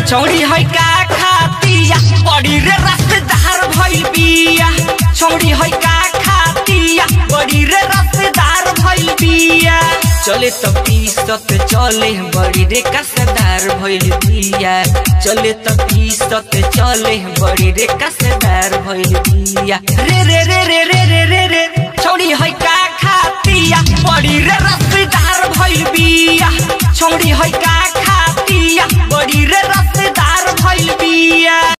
छौड़ी है का खातिया बड़ी रे रसदार भइल बिया छौड़ी है का खातिया बड़ी रे रसदार भइल बिया चले त पीसत चले बड़ी रे कसदार भइल बिया चले त पीसत चले बड़ी रे कसदार भइल बिया रे रे रे रे रे रे रे रे छौड़ी है का खातिया बड़ी रे रसदार भइल बिया छौड़ी है का खातिया बड़ी रे रसदार भइल बिया